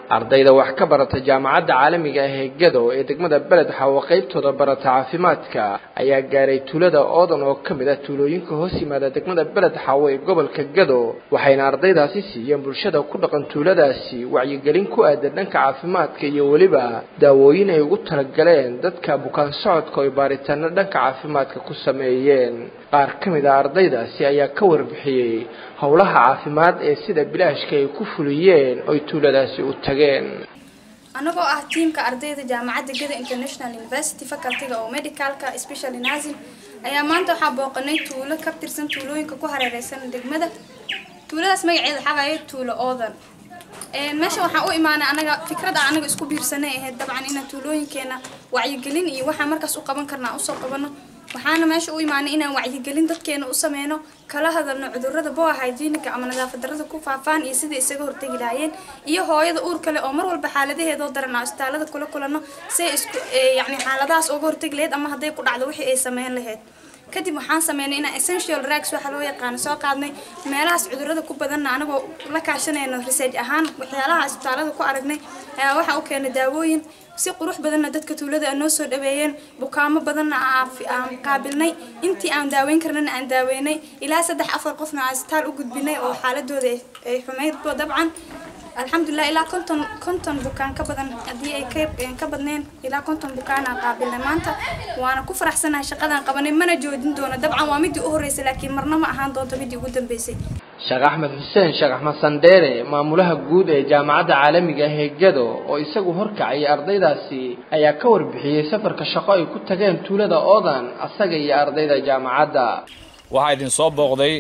ardayda wax ka barata jaamacadda caalamiga ah ee gado ee degmada beled xawo qaybtooda barata caafimaadka ayaa gaaray tuulada oodan oo ka mid ah tuulooyinka hoos yimaada degmada beled xawo ee gobolka gado waxayna ardaydaasi siiyeen bulshada ku dhaqan tuuladaasi wacyigelin ku aadan dhanka caafimaadka iyo weliba daawooyin ay ugu talagaleen dadka bukaan socodka oy baaritaano dhanka caafimaadka ku sameeyeen qaar ka mid a ardaydaasi ayaa ka warbixiyey howlaha caafimaad ee sida bilaashka ay ku fuliyeen oy tuuladaasi u tageen anagoo ah tiimka ardayda jaamacadda gada international university facultyga oo medicalka special nursing ayaa maanta waxaa booqanay tuulo ka tirsan tuulooyinka ku hareereysan degmada tuuladaas magaceeda xaqayo tuulo oodan meesha waxaan u imaanay anaga fikrada anaga isku biirsanay ahayd dabcan inaan tuulooyinkeena wacyigelin iyo waxaan markaas u qaban karnaa usoo qabano waxaana meesha u imaanay inaan wacyigelin dadkeena u sameyno kala hadalno cudurada boa hygieniga ama nadaafad darada ku faafaan iyo sidai isaga hortegi lahaayeen iyo hooyada uur kale oo mar walba xaaladaheedoo daran aan isbitaalada kula kulano si ay isku yani xaaladahaas uga hortegi lahayd ama hadday ku dhacdo wixii ay sameyn lahayd kadib waxaan sameynay inaan essential rags waxa loo yaqaano soo qaadnay meelahaas cudurada ku badanna anagoo la kaashanayno research ahaan waxyaalaha isbitaalada ku aragnay ayaa waxaa u keenay daawooyin si qurux badanna dadka tuulada a noo soo dhaweeyeen bukaamo badanna aan qaabilnay intii aan daaweyn karnana aan daaweynay ilaa saddex afar qofna aan isbitaal u gudbinay oo xaaladooda ay xumaydbo dabcan alxamdulilah ilaa konton konton bukaan ka badan haddii ay ka badneen ilaa konton bukaanaan qaabilnay maanta waana ku faraxsanahay shaqadaan qabanay mana joojin doono dabcan waa midii u horreysay laakiin marna ma ahaan doonto midii ugu dambeysay sheekh axmed xuseen sheekh axmed sandheere maamulaha guud ee jaamacadda caalamiga ah ee gado oo isagu horkacay ardaydaasi ayaa ka warbixiyey safarka shaqo ay ku tageen tuulada oodan asaga iyo ardayda jaamacadda waxaa idin soo booqday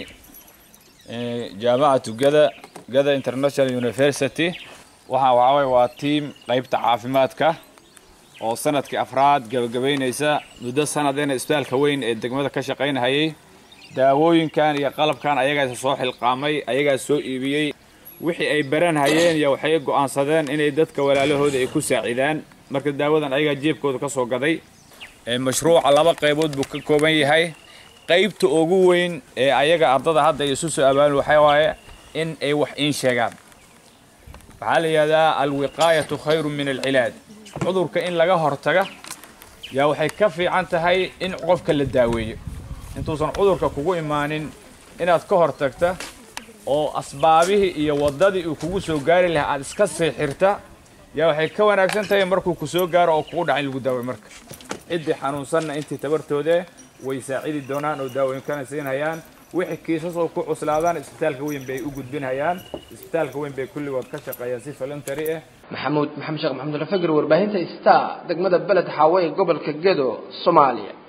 jaamacatu gada gada international university waxaa waxaway waa tiam qaybta caafimaadka oo sanadkii afraad gabagabaynaysa muddo sanadena isbitaalka weyn ee degmada ka shaqaynahayay daawooyinkan iyo qalabkan ayagaas soo xilqaamay ayagaas soo iibiyey wixii ay baranhayeen iyo waxay go'aansadeen inay dadka walaalahooda ay ku saacidaan marka daawadan ayagaa jeebkooda ka soo gaday mashruuca laba qaybood buu ka kooban yahay qaybta ugu weyn ee ayaga ardada hadda ay isu soo abaalin waxaa waaye in ay wax iin sheegaan waxaa la yidhahdaa alwiqaayatu khayru min alcilaaj cudurka in laga hortaga yaa waxay ka fiican tahay in qofka la daaweeyo intuusan cudurka kugu imaanin inaad ka hortagta oo asbaabihii iyo waddadii uu kugu soo gaari lahaa aad iska seexirta yaa waxay ka wanaagsan tahay markuu ku soo gaaro oo kugu dhaca in lagu daaway marka ciddii xanuunsanna intii tabartoode way saacidi doonaan oo daawooyinkana siinhayaan wixii kiisas oo ku cuslaadaan isbitaalka weyn bay u gudbinhayaan isbitaalka weyn bay kulligood ka shaqeeyaan si voluntary ah maxamuud maxamed sheekh maxamed alfagr warbaahinta star degmada beled xaawe ee gobolka gedo soomaaliya